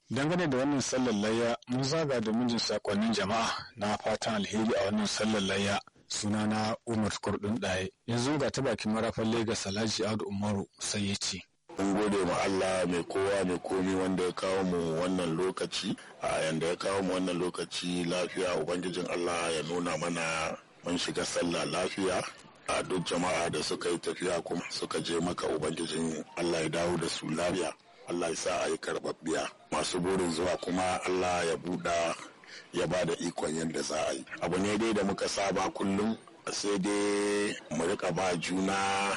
Dangane da wannan sallar layya mun zaga da mijin sakonnin jama'a na fatan alheri a wannan sallar layya sunana Umar Kurdun Daye. Yanzu ga ta bakin marafan Legas Alhaji Audu Umaru sai ya ce. Mun gode ma Allah mai kowa mai komi wanda ya kawo mu wannan lokaci a yanda ya kawo mu wannan lokaci lafiya ubangijin Allah ya nuna mana mun shiga sallah lafiya a duk jama'a da suka yi tafiya kuma suka je maka ubangijin Allah ya dawo da su lafiya Allah ya sa a yi karɓaɓɓiya masu burin zuwa kuma Allah ya buɗa ya ba da ikon yadda za a yi abu ne dai da muka saba kullum sai dai mu rika ba juna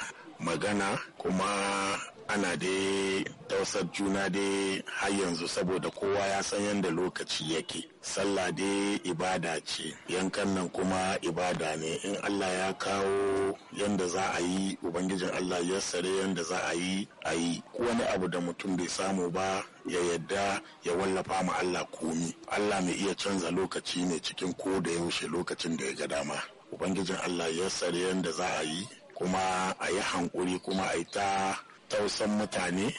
magana kuma ana dai tausar juna dai har yanzu saboda kowa ya san yadda lokaci yake sallah dai ibada ce yankan nan kuma ibada ne in allah ya kawo yadda za a yi ubangijin allah ya sare yadda za a yi a yi wani abu da mutum bai samu ba ya yadda ya wallafa ma allah komi allah mai iya canza lokaci ne cikin ko da yaushe lokacin da ya ga dama ubangijin allah ya sare yadda za a yi kuma a yi hankuri kuma a yi ta tausan mutane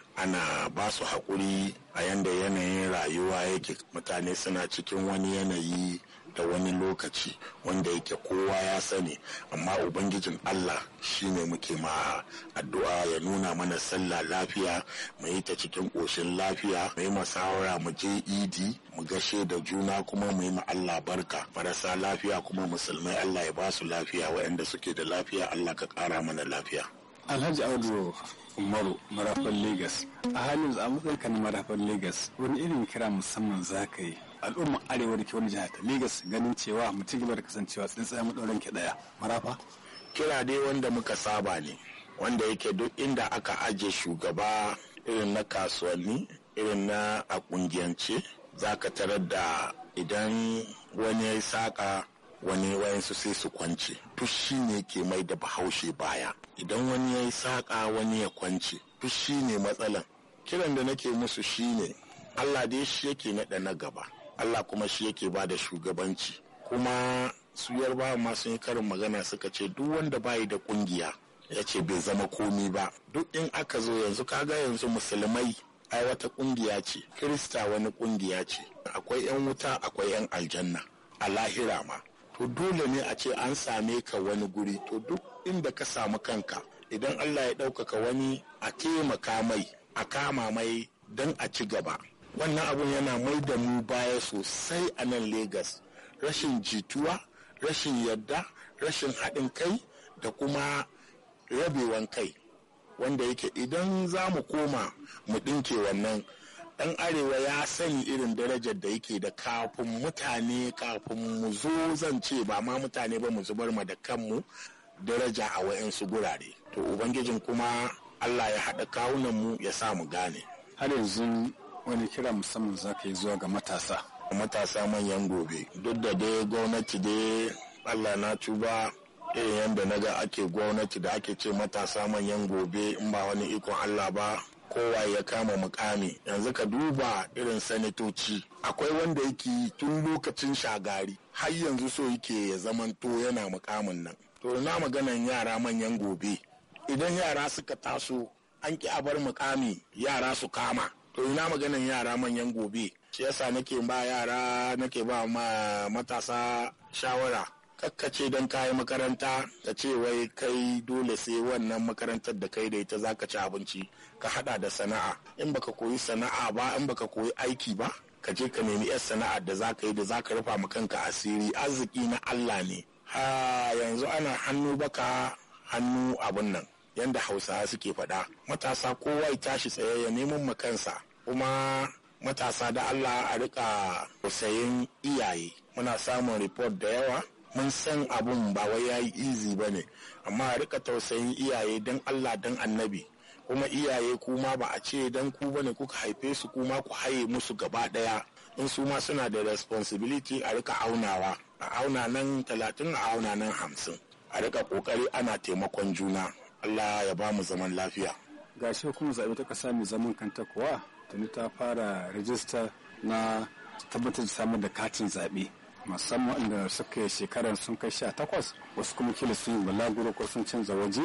ana ba su haƙuri a yanda yanayin rayuwa yake mutane suna cikin wani yanayi da wani lokaci wanda yake kowa ya sani amma ubangijin allah shine muke ma addu'a ya nuna mana sallah lafiya mu yi ta cikin ƙoshin lafiya mu yi masawara mu je idi mu gashe da juna kuma mu yi ma allah barka marasa lafiya kuma musulmai allah ya ba su lafiya waɗanda suke da lafiya allah ka ƙara mana lafiya Alhaji Audu Umaru marafan Legas a halin a matsayinka na marafan Legas wani irin kira musamman za ka yi al'umma arewa da ke wani jihar ta Legas ganin cewa mutum gaba da kasancewa tsintsiya maɗaurin ki ɗaya marafa. Kira dai wanda muka saba ne wanda yake duk inda aka aje shugaba irin na kasuwanni irin na a kungiyance za ka tarar da idan wani ya yi saƙa wani wayansu sai su kwance fushi ne ke mai da bahaushe baya idan wani ya yi saƙa wani ya kwance fushi ne matsalan kiran da nake musu shine allah dai shi yake naɗa na gaba allah kuma shi yake ba da shugabanci kuma su yarbawa ma sun yi karin magana suka ce duk wanda bayi da kungiya ya ce bai zama komi ba duk in aka zo yanzu kaga yanzu musulmai ai wata kungiya ce kirista wani kungiya ce akwai 'yan wuta akwai 'yan aljanna a lahira ma to dole ne a ce an same ka wani guri to duk inda ka samu kanka idan Allah ya ɗaukaka wani a taimaka mai a kama mai don a ci gaba wannan abun yana mai da mu baya sosai a nan Legas rashin jituwa rashin yadda rashin haɗin kai da kuma rabewan kai wanda yake idan za mu koma mu ɗinke wannan dan arewa ya sani irin darajar da yake da kafin mutane kafin mu zo zan ce ba ma mutane ba mu zubar ma da kanmu daraja a wayansu gurare to ubangijin kuma allah ya haɗa kawunan mu ya sa mu gane har yanzu wani kira musamman za ka yi zuwa ga matasa matasa manyan gobe duk da dai gwamnati dai allah na tuba irin yadda na ga ake gwamnati da ake ce matasa manyan gobe in ba wani ikon allah ba kowa ya kama mukami yanzu ka duba irin sanatoci akwai wanda yake tun lokacin shagari har yanzu so yake ya zamanto yana mukamin nan to na maganan yara manyan gobe idan yara suka taso an ki a bar mukami yara su kama to ina maganan yara manyan gobe shi yasa nake ba yara nake ba ma matasa shawara kakkace don kayi makaranta ka ce wai kai dole sai wannan makarantar da kai da ita za ka ci abinci ka hada da sana'a in baka koyi sana'a ba in baka koyi aiki ba ka je ka nemi yar sana'ar da za ka yi da za ka rufa ma kanka asiri arziki na Allah ne ha yanzu ana hannu baka hannu abun nan yanda hausawa suke faɗa matasa kowa ya tashi tsaye ya neman ma kansa kuma matasa da Allah a rika sayin iyaye muna samun report da yawa mun san abun ba wai yayi easy ba ne amma a rika tausayin iyaye don Allah don annabi kuma iyaye kuma ba a ce don ku bane kuka haife su kuma ku haye musu gaba daya in su ma suna da responsibility a rika aunawa a auna nan talatin a auna nan hamsin a rika kokari ana taimakon juna Allah ya ba mu zaman lafiya gashi kuma zaɓe ta ƙasa mai zaman kanta kuwa tuni ta fara rajista na tabbatar da samar da katin zaɓe musamman inda suka yi shekarar sun kai sha takwas wasu kuma kila sun yi balaguro ko sun canza waje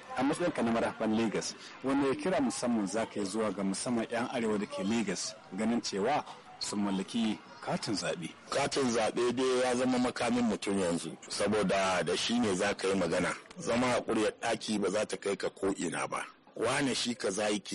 a matsayin ka na marafan Legas wanda ya kira musamman za ka yi zuwa ga musamman 'yan arewa da ke Legas ganin cewa sun mallaki katin zaɓe. katin zaɓe dai ya zama makamin mutum yanzu saboda da shi ne za ka yi magana zama a ƙuryar ɗaki ba za ta kai ka ko ina ba wane shi kaza yake